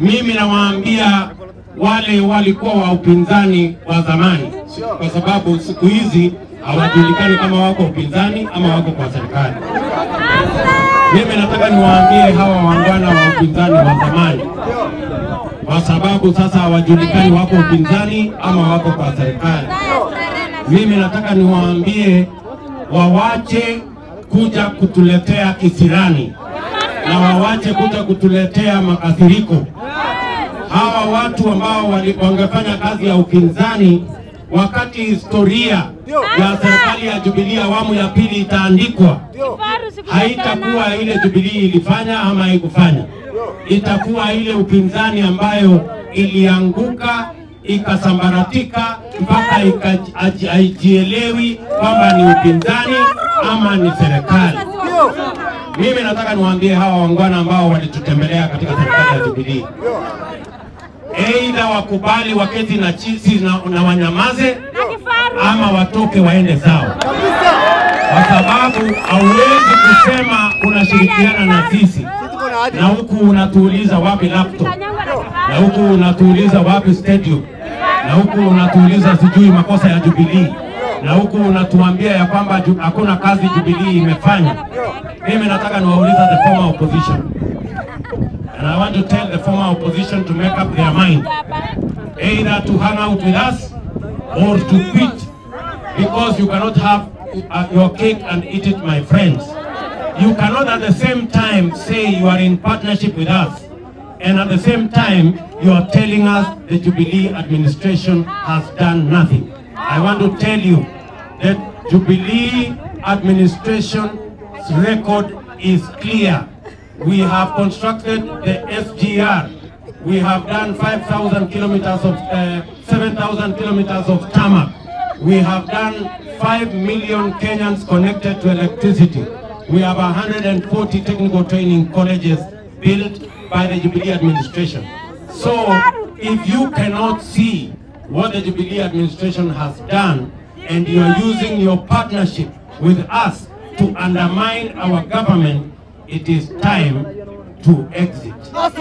mimi nawaambia wale walikuwa wa upinzani wa zamani, kwa sababu siku hizi hawajulikani kama wako upinzani ama wako kwa serikali. Mimi nataka niwaambie hawa wangwana wa upinzani wa zamani, kwa sababu sasa hawajulikani wako upinzani ama wako kwa serikali. Mimi nataka niwaambie wawache kuja kutuletea kisirani na wawache kuja kutuletea makasiriko. Hawa watu ambao wali- wangefanya kazi ya upinzani wakati historia ya serikali ya Jubilee awamu ya pili itaandikwa, haitakuwa ile Jubilee ilifanya ama haikufanya, itakuwa ile upinzani ambayo ilianguka ikasambaratika mpaka ika- haji- haijielewi kwamba ni upinzani ama ni serikali. Mimi nataka niwaambie hawa wangwana ambao walitutembelea katika serikali ya Jubilee, aidha wakubali waketi na chisi na, na wanyamaze ama watoke waende zao, kwa sababu hauwezi kusema unashirikiana na sisi na huku unatuuliza wapi laptop, na huku unatuuliza wapi stadium, na huku unatuuliza sijui makosa ya Jubilee, na huku unatuambia ya kwamba ju- hakuna kazi Jubilee imefanya. Mimi nataka niwauliza the former opposition and I want to tell the former opposition to make up their mind either to hang out with us or to quit because you cannot have uh, your cake and eat it, my friends. You cannot at the same time say you are in partnership with us and at the same time you are telling us the Jubilee administration has done nothing. I want to tell you that Jubilee administration's record is clear. We have constructed the SGR. We have done 5,000 kilometers of, uh, 7,000 kilometers of tarmac. We have done 5 million Kenyans connected to electricity. We have 140 technical training colleges built by the Jubilee administration. So if you cannot see what the Jubilee administration has done and you are using your partnership with us to undermine our government, it is time to exit.